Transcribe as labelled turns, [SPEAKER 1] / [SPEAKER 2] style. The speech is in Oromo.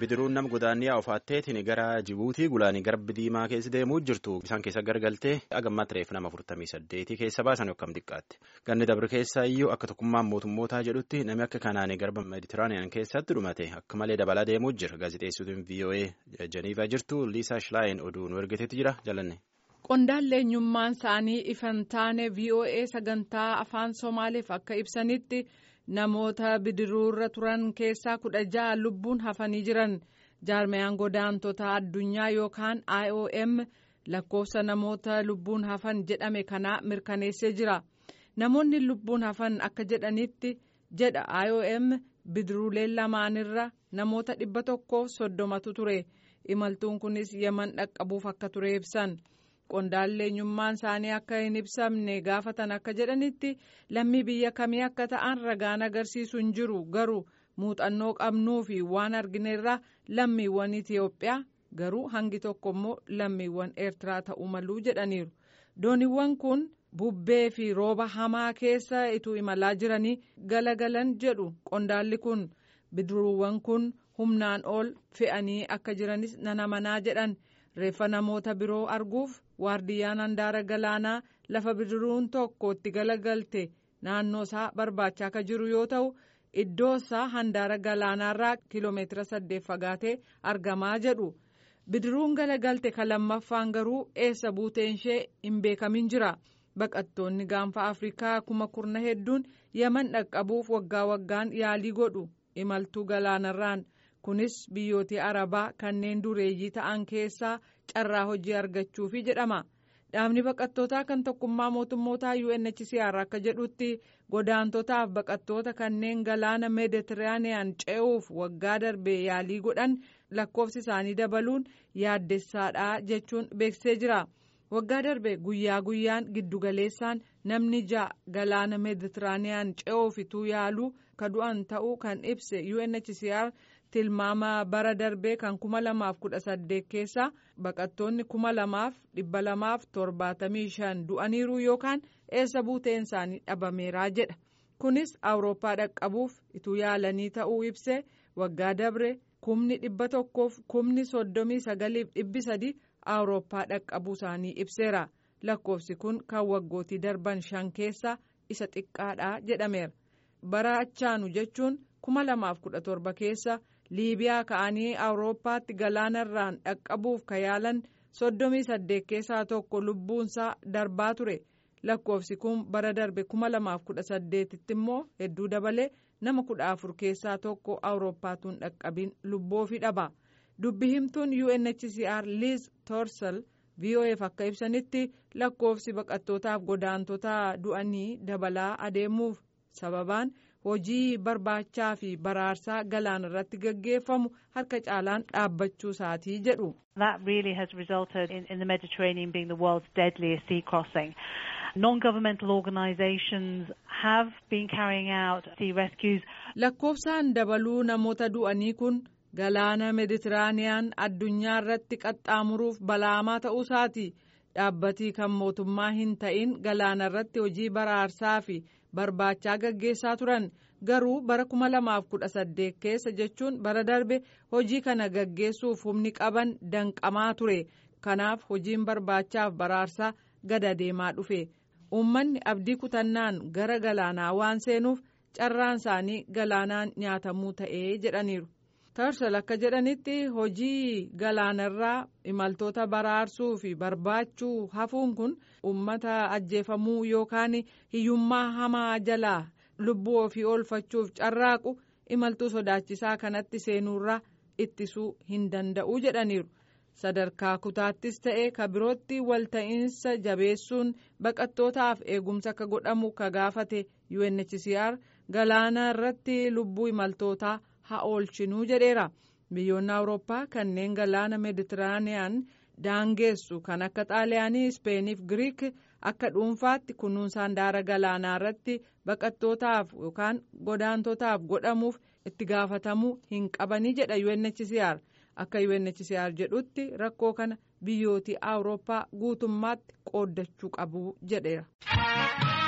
[SPEAKER 1] bidiruun nama godaanniyaa ofaatteetiin gara Jibuutii gulaanii garbi diimaa keessa deemuu jirtu isaan keessa gargaltee agammaa tireef nama 48 keessa baasan yookaan xiqqaatti ganni dabre keessa iyyuu akka tokkummaan mootummootaa jedhutti namni akka kanaanii garba meeditiraaniyaan keessatti dhumate akka malee dabalaa deemuu jira gaazexeessituun VOA Jeniivaa jirtu Liisaa Shilaayin oduu nu ergiteetu jira jalanne.
[SPEAKER 2] Qondaallee eenyummaan isaanii ifan taane VOA sagantaa afaan Somaaleef akka ibsanitti. namoota bidiruurra turan keessaa kudha ja'a lubbuun hafanii jiran jaarmayaan godaantota addunyaa yookaan IOM lakkoofsa namoota lubbuun hafan jedhame kanaa mirkaneessee jira namoonni lubbuun hafan akka jedhanitti jedha IOM bidiruuleen lamaanirra namoota dhibba tokko soddomatu ture imaltuun kunis yeman dhaqqabuuf akka ture ibsan. qondaallee eenyummaan isaanii akka hin ibsamne gaafatan akka jedhanitti lammii biyya kamii akka ta'an ragaan agarsiisu hin jiru garuu muuxannoo qabnuu fi waan argineerra lammiiwwan Itiyoophiyaa garuu hangi tokko immoo lammiiwwan Eertiraa ta'uu maluu jedhaniiru dooniiwwan kun bubbee fi rooba hamaa keessa ituu imalaa jiranii galagalan jedhu qondaalli kun bidiruuwwan kun humnaan ol fe'anii akka jiranis nan amanaa jedhan. reeffa namoota biroo arguuf waardiyyaan handaara galaanaa lafa bidiruun tokko itti galagalte naannoo isaa barbaachaa akka jiru yoo ta'u iddoo isaa handaara galaanaarraa kiiloomeetira saddeet fagaatee argamaa jedhu bidiruun galagalte kan lammaffaan garuu eessa buuteen ishee hin beekamin jira baqattoonni gaanfa afrikaa kuma kurna hedduun yaman dhaqqabuuf waggaa waggaan yaalii godhu imaltuu galaanarraan. kunis biyyoota arabaa kanneen dureeyyii ta'an keessaa carraa hojii argachuufi jedhama dhaabni baqattootaa kan tokkummaa mootummootaa UNHCR akka jedhutti godaantotaaf baqattoota kanneen galaana meeditiraaniyaan ce'uuf waggaa darbee yaalii godhan lakkoofsi isaanii dabaluun yaaddessaadha jechuun beeksisee jira waggaa darbe guyyaa guyyaan giddugaleessaan namni ja'a galaana meeditiraaniyaan ce'uuf ituu yaaluu ka du'an ta'uu kan ibse UNHCR. tilmaama bara darbee kan kuma lamaaf kudha saddeet keessa baqattoonni kuma lamaaf dhibba lamaaf torbaatamii shan du'aniiru yookaan eessa buuteen isaanii dhabameeraa jedha kunis awurooppaa dhaqqabuuf ituu yaalanii ta'uu ibse waggaa dabre kumni dhibba tokkoof kumni soddomii sagaliif dhibbi sadi awurooppaa dhaqqabuu isaanii ibseera lakkoofsi kun kan waggootii darban shan keessa isa xiqqaadha jedhameera bara achaanu jechuun kuma lamaaf kudha torba keessa. liibiyaa ka'anii awurooppaatti galaanarraan dhaqqabuuf ka yaalan soddomii saddeet keessaa tokko lubbuunsaa darbaa ture lakkoofsi kun bara darbe kuma lamaaf kudha saddeetitti immoo hedduu dabalee nama kudha afur keessaa tokko awurooppaatuun dhaqqabiin lubboofi dhaba dubbi himtuun UNHCR Liz Torsel VOF akka ibsanitti lakkoofsi baqattootaaf godaantota du'anii dabalaa adeemuuf sababaan. hojii barbaachaa fi baraarsaa galaana irratti gaggeeffamu harka caalaan dhaabbachuu isaatii jedhu.
[SPEAKER 3] That really has resulted in, in the Mediterranean being the world's deadliest sea crossing. Non-governmental organisations have been carrying out sea rescues.
[SPEAKER 2] Lakkoofsaan dabaluu namoota du'anii kun galaana Meditiraaniyaan addunyaa irratti qaxxaamuruuf balaamaa ta'uu isaati. dhaabbatii kan mootummaa hin ta'in galaana irratti hojii baraarsaa fi barbaachaa gaggeessaa turan garuu bara kuma lamaaf kudha saddeet keessa jechuun bara darbe hojii kana gaggeessuuf humni qaban danqamaa ture kanaaf hojiin barbaachaaf baraarsaa gada deemaa dhufe uummanni abdii kutannaan gara galaanaa waan seenuuf carraan isaanii galaanaan nyaatamuu ta'ee jedhaniiru. tarsal akka jedhanitti hojii galaanarraa imaltoota baraarsuu fi barbaachuu hafuun kun uummata ajjeefamuu yookaan hiyyummaa hamaa jalaa lubbuu ofii oolfachuuf carraaqu imaltuu sodaachisaa kanatti seenuurraa ittisuu hin danda'u jedhaniiru sadarkaa kutaattis ta'e ka birootti walta'iinsa jabeessuun baqattootaaf eegumsa akka godhamu ka gaafate UNHCR galaana irratti lubbuu imaltootaa. haa oolchinuu jedheera biyyoonni awurooppaa kanneen galaana meeditiraaniyaan daangeessu kan akka xaaliyaanii ispeeniif giriik akka dhuunfaatti kunuunsa handaara galaanaa irratti baqattootaaf yookaan godaantotaaf godhamuuf itti gaafatamuu hin qabanii jedha UNHCR akka UNHCR jedhutti rakkoo kana biyyooti awurooppaa guutummaatti qooddachuu qabu jedheera.